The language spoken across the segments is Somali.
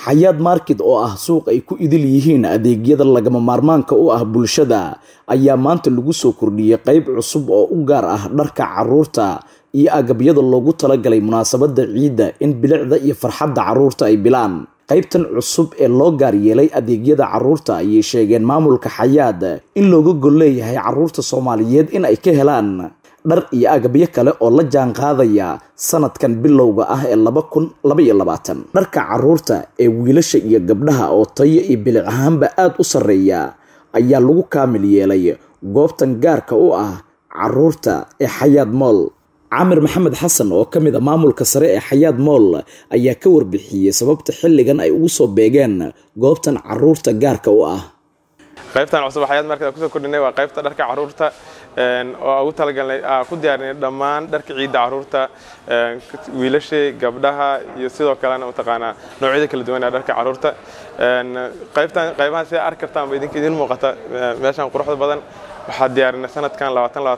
xayaad market oo ah suuq ay ku idil yihiin adeegyada lagama maarmaanka u ah bulshada ayaa maanta lagu soo kordhiyey qeyb cusub oo u gaar ah dharka caruurta iyo agabyada loogu talagalay munaasabada ciidda in bilicda iyo farxadda caruurta ay bilaan qaybtan cusub ee loo gaar yeelay adeegyada caruurta ayay sheegeen maamulka xayaad in looga gol leeyahay caruurta soomaaliyeed in ay ka helaan dhar iyo agabyo kale oo la jaan qaadaya sanadkan bilowga ah ee laba kun labaiyo labaatan dharka caruurta ee wiilasha iyo gabdhaha oo tayo iyo bilic ahaanba aada u sarreeya ayaa lagu kaamil yeelay goobtan gaarka u ah caruurta ee xayaad mool camir maxamed xasan oo ka mid a maamulka sare ee xayaad mool ayaa ka warbixiyey sababta xilligan ay ugu soo beegeen goobtan caruurta gaarka u ah qaybtan cusub xayaad market kusoo kordhinay waa qaybta dharka caruurta oo ugu talagalnay ku diyaarinay dhammaan dharka ciidda caruurta wiilasha gabdhaha iyo sidoo kalena mataqaanaa noocyada kala duwan ee dharka caruurta qaybtan qaybahan sida arki kartaan ba idinka idin muuqata meeshan quruxda badan waxaa diyaarinay sanadkan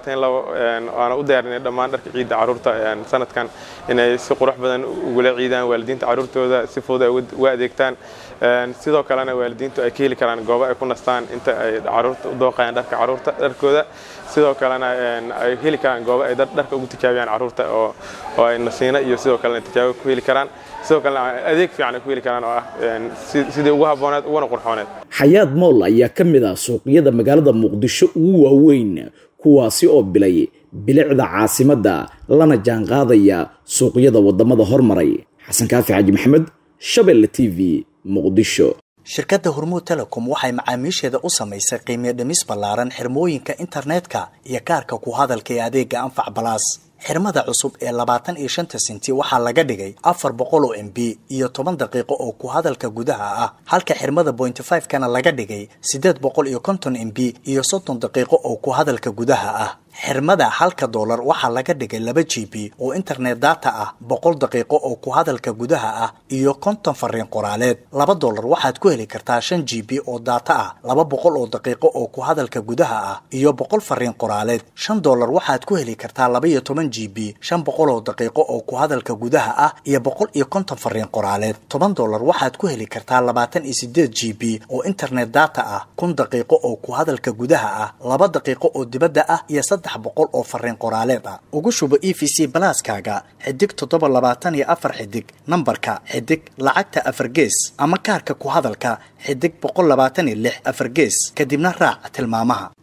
waana u diyaarinay dhammaan dharka ciidda caruurta sanadkan inay si qurux badan ugula ciidaan waalidiinta caruurtooda si fudud ay uga adeegtaan sidoo kalena waalidiintu ay ka heli karaan goobo ay ku nastaan inta ay caruurta u dooqayaan dharka caruurta dharkooda sidoo kalena ay heli karaan goobo ay dharka ugu tijaabiyaan caruurta oo ay nasiino iyo sidoo kalena tijaabo ku heli karaan sidoo kalena adeeg fiican ay ku heli karaan oo ah sidii ugu habbooneed uguna qurxooneed xayaad mool ayaa ka mid ah suuqyada magaalada muqdisho ugu waaweyn kuwaasi oo bilay bilicda caasimadda lana jaanqaadaya suuqyada wadamada hormaray xasan kaafi xaaji maxamed shabelle t v muqdisho shirkadda hormuud telecom waxay macaamiisheeda u samaysay qiimiyo dhimis ballaaran xirmooyinka internetka iyo kaarka ku hadalka ee adeega anfac balaas xirmada cusub ee labaatan iyo shanta sinti waxaa laga dhigay afar boqol oo m b iyo toban daqiiqo oo ku hadalka gudaha ah halka xirmada bointy five kana laga dhigay siddeed boqol iyo konton m b iyo soddon daqiiqo oo ku hadalka gudaha ah xirmada halka doolar waxaa laga dhigay laba g b oo internet data ah boqol daqiiqo oo ku hadalka gudaha ah iyo konton fariin qoraaleed laba doolar waxaad ku heli kartaa shan g b oo data ah laba boqol oo daqiiqo oo ku hadalka gudaha ah iyo boqol fariin qoraaleed shan doolar waxaad ku heli kartaa laba iyo toban g b shan boqol oo daqiiqo oo ku hadalka gudaha ah iyo boqol iyo konton fariin qoraaleed toban doolar waxaad ku heli kartaa labaatan iyo sideed g b oo internet data ah kun daqiiqo oo ku hadalka gudaha ah laba daqiiqo oo dibadda ah iyo saddex boqol oo fariin qoraaleed ah ugu shubo e v c balaaskaaga xidig toddoba labaatan iyo afar xidig nambarka xidig lacagta afar gees ama kaarka ku hadalka xidig boqol labaatan iyo lix afar gees kadibna raac tilmaamaha